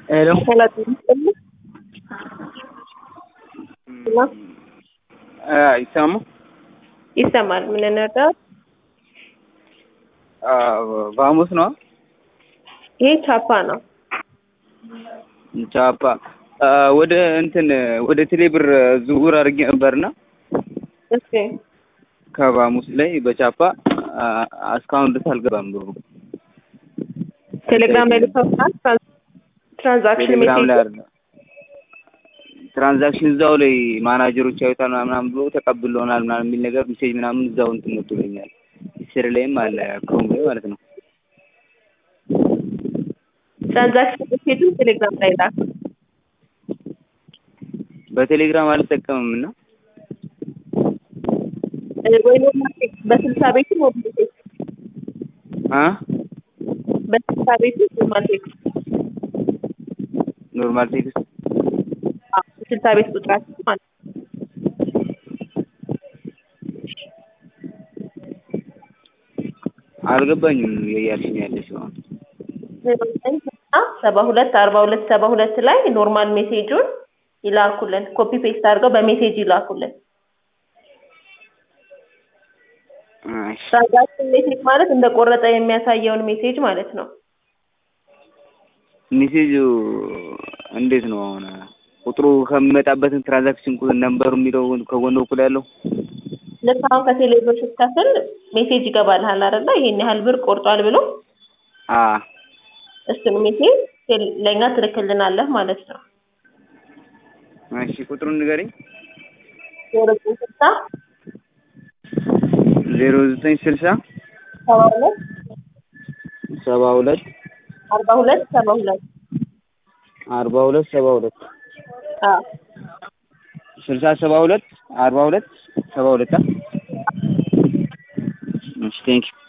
ሄሎ ይሰማ ይሰማል። ምን እንርዳው? በሐሙስ ነው ይሄ ቻፓ ነው። ቻፓ ወደ እንትን ወደ ቴሌብር ዝውውር አድርጌ ነበርና እሺ ከሐሙስ ላይ በቻፓ እስካሁን ድረስ አልገባም ብሩ። ቴሌግራም ላይ ልከውታል። ትራንዛክሽን ቴሌግራም ላይ ሜሴጅ አይደለም ትራንዛክሽን እዛው ላይ ማናጀሮች ያዩታል ምናምን ብሎ ተቀብለውናል ምናምን የሚል ነገር ሜሴጅ ምናምን እዛው እንትን መጥቶልኛል። ስር ላይም አለ ክሮም ላይ ማለት ነው። ትራንዛክሽን ሜሴጁን ቴሌግራም ላይ ላክ። በቴሌግራም አልጠቀምም እና ወይ ኖርማል ቴክስት በስልሳ ቤቱ ኖርማል ቴክስት አ በስልሳ ቤቱ ኖርማል ቴክስት ኖርማል ቴክስት አዎ፣ ስልሳ ቤት ቁጥራችን ማለት ነው። አልገባኝም እያልሽኝ ያለሽ አሁን ሰባ ሁለት አርባ ሁለት ሰባ ሁለት ላይ ኖርማል ሜሴጁን ይላኩልን። ኮፒ ፔስት አድርገው በሜሴጅ ይላኩልን። እሺ ትራንዛክሽን ሜሴጅ ማለት እንደቆረጠ የሚያሳየውን ሜሴጅ ማለት ነው። ሜሴጁ እንዴት ነው አሁን ቁጥሩ ከሚመጣበትን ትራንዛክሽን ቁጥር ነምበሩ የሚለው ከጎን በኩል ያለው ልክ አሁን ከቴሌብር ስትከፍል ሜሴጅ ይገባልሃል አይደለ? ይሄን ያህል ብር ቆርጧል ብሎ አ እሱን ሜሴጅ ቴል- ለእኛ ትልክልናለህ ማለት ነው። እሺ ቁጥሩን ንገረኝ ዜሮ ዘጠኝ ስልሳ ዜሮ ዘጠኝ ስልሳ ሰባ ሁለት ሰባ ሁለት አርባ ሁለት ሰባ ሁለት አርባ ሁለት ሰባ ሁለት አዎ ስልሳ ሰባ ሁለት አርባ ሁለት ሰባ ሁለት አ እሺ ቴንኪው